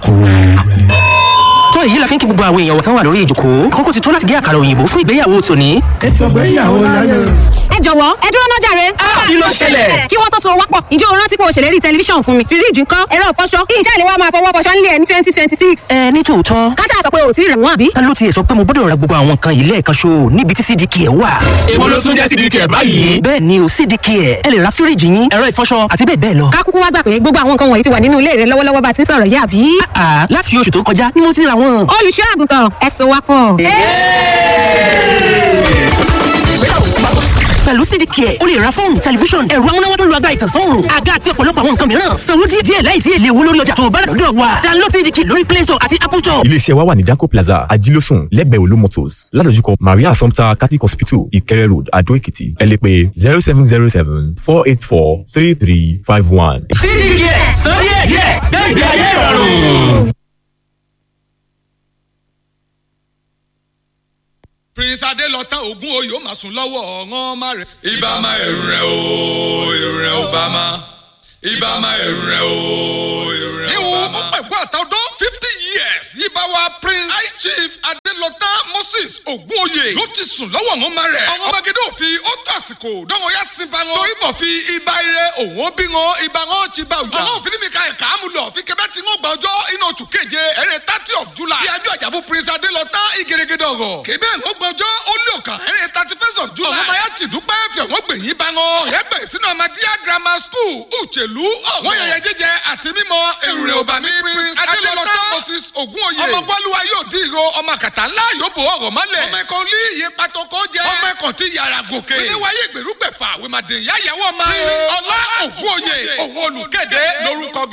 Àkúrẹ́. tó èyí la fi ń kí gbogbo àwọn èèyàn tán wà lórí ìjòkó àkókò ti tó láti gé àkàrà òyìnbó fún ìgbéyàwó tòní. ètò ìgbéyàwó láyé. ẹ jọ̀wọ́ ẹ dúró náà jàre. kí ló ṣẹlẹ̀? kí wọ́n tó so wápọ̀ ǹjẹ́ o rántí pé o ṣèlérí tẹlifíṣàn fún mi fíríjì ńkọ́ ẹ̀rọ ìfọṣọ kí iṣẹ́ ìléwọ́ máa fọwọ́ fọṣọ nílé ẹ̀ ní twenty twenty six. ẹ ní tòótọ́ kájà sọ pé o ò tí ì rẹ̀ wọ́n àbí. ta ló tiẹ̀ sọ pé mo gbọ́dọ̀ ra gbogbo àwọn nǹkan yìí lẹ́ẹ̀kan ṣo níbi tí cdk ẹ̀ wà. èwo ló tún jẹ́ sídìkì ẹ̀ báyìí. bẹ́ẹ̀ ni o cdk ẹ̀ ẹ lè ra fíríjì yín ẹ̀rọ ìfọṣọ àti bẹ́ẹ̀ bẹ́ẹ̀ lọ. ká kúkú wá gbà pé gbogbo àwọn nǹkan wọ̀nyí ti wà nínú ilé rẹ lọ́wọ́lọ́wọ́ bá ti ń sọ̀rọ̀ yìí àbí. àà láti oṣù tó kọjá ni mo ti ra wọn. olùṣọ́ àgùntàn ẹ so wápọ̀. pẹ̀lú cdk ẹ̀ o lè ra fóònù tẹlifíṣọ̀n ẹ̀rọ amúnáwá tó ń lo agbára ìtànsán òòrùn àga àti ọ̀pọ̀lọpọ̀ àwọn nǹkan mìíràn sanwó díẹ̀ díẹ̀ láìsí èlé owó lórí ọjà tó o bá rà lọ́dọ̀ wa download cdk lórí play store àti apple store. iléeṣẹ́ wa wà ní danco plaza ajílósùn lẹ́gbẹ̀ẹ́ olú motors ládojúkọ maria assumpta catholic hospital ìkẹrẹ road adó èkìtì ẹ lè pè zero seven zero seven four eight four three three five one. sídìkì ẹ̀ sọ díẹ̀ díẹ̀ gbẹ̀gbẹ̀ ayé ìrọ̀rùn. prince adelọta ogun oyè ó máa sùn lọ́wọ́ ọ̀ràn má rẹ̀. ibà máa ẹ̀rù rẹ̀ o ẹ̀rù rẹ̀ ò bá máa ibà máa ẹ̀rù rẹ̀ o ẹ̀rù rẹ̀ ò bá máa. ìwọ̀n ó pẹ̀gbọ́n àtàwọn fifty years yíba wa prince high chief adelọta moses ogunoye ló ti sùn lọ́wọ́ ọ̀ràn má rẹ̀. ọ̀ràn magede òfin ó tó àsìkò dánwò yá sí ba wọn. torí bọ̀ fi ibà ire òun ó bí wọn ibà wọn ti bá òyà. ọ̀ràn òfin mi ka ẹ̀ka àmúlò fi kẹfẹ́ tí wọ́n gba ọjọ́ inú oṣù keje ẹ̀rẹ́ thirty of july. kí ajọ́ àjàbù prince adelọta ìgèrègèdè ọ̀rọ̀. kébé ń gbọ́jọ́ ó lé ọ̀kan ẹ̀rẹ́ thirty first of july. ọ̀rọ̀ mayá ti dúpẹ́ fẹ̀ wọ́n gbẹ̀yìn bá wọn. ọ̀rẹ́ bẹ̀rẹ̀ sínú amadíyà grammar school uchelu wọ́n yẹyẹ jíjẹ àti mímọ èrè òbámi prince adelọta moses ogunoye. ọmọ gbọ́lúwa yóò dín ìró ọmọ kàtà ńlá yóò bò ọ̀rọ̀ mọ́lẹ̀. ọmọ ẹ̀kọ́ ní iye patoko jẹ. ọmọ ẹ̀kọ́ ti yàrá gòkè. oníwáyé ìgbèrúgbẹ̀fà wèmàdé ìyá ìyàwó ọmọ. prince ọlá ogunoye òun olùkéde lórúkọ